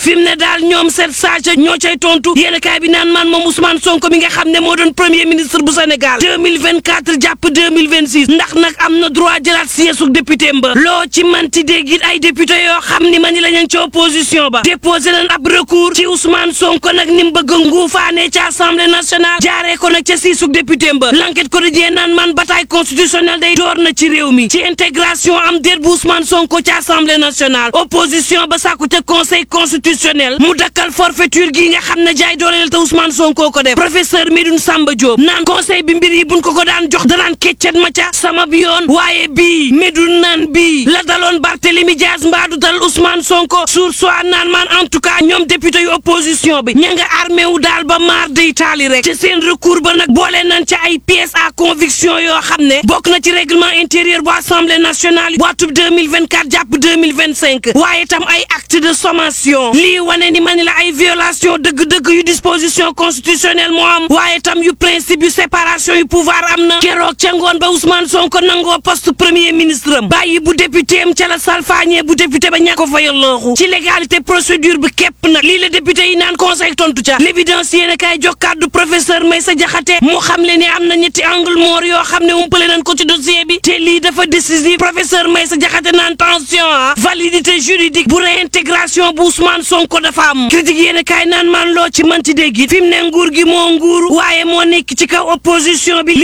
fi mu ne daal ñoom sept sages ñoo cay tontu yéen kaay bi naan man moom Ousmane Sonko mi nga xam ne moo doon premier ministre bu Sénégal 2024 jàpp 2026 ndax nag am na droit jëlaat siège su député mba loo ci manti dégg it ay député yoo xam ni ma ni la ñu ci opposition ba déposé nañ ab recours ci Ousmane Sonko nag ni mu bëgg a nguufaane ci assemblée nationale jaaree ko nag ca siisu député mba l'enquête quotidien naan man bataille constitutionnelle day door na ci réew mi ci intégration am déet bu Ousmane Sonko ci assemblée nationale opposition ba sàkku ca conseil constitutionnel mu dakkal forfaiture gi nga xam ne jaay dooleel te Ousmane Sonko ko def professeur Medoune Samba Diop naan conseil bi mbir yi buñ ko ko daan jox danaan keccet ma ca sama bi yoon waaye bii Medoune naan bii la daloon Barthélémy Dias mbaadu dal Ousmane Sonko sur soit naan man en tout cas ñoom député yu opposition bi ña nga armé wu daal ba maar day taali rek ci seen recours ba nag boole nañ ca ay pièces à conviction yoo xam ne bokk na ci règlement intérieur bu assemblée nationale bu atub 2024 jàpp 2025 waaye tam ay acte de sommation lii wane ni ma ni la ay violation dëgg-dëgg yu disposition constitutionnelle moo am waaye tam yu principe yu séparation yu pouvoir am na keroog ca ngoon ba Ousmane Sonko nangoo poste premier ministre am bàyyi bu député am ca la salfaañee bu député ba ñàkk ko fayal looxu ci légalité procédure bi képp nag lii la député yi naan conseil tontu ca l'évidence yéen a kaay jox kàddu professeur Maysa Jaxate mu xam le ne am na ñetti angle mort yoo xam ne umpale nañ ko ci dossier bi te lii dafa décisif professeur Maysa Jaxate naan tension ah validité juridique bu réintégration bu Ousmane Sonko dafa am critique yéen a kaay naan man loo ci manti dégg it fi mu ne nguur gi moo nguur waaye moo nekk ci kaw opposition bi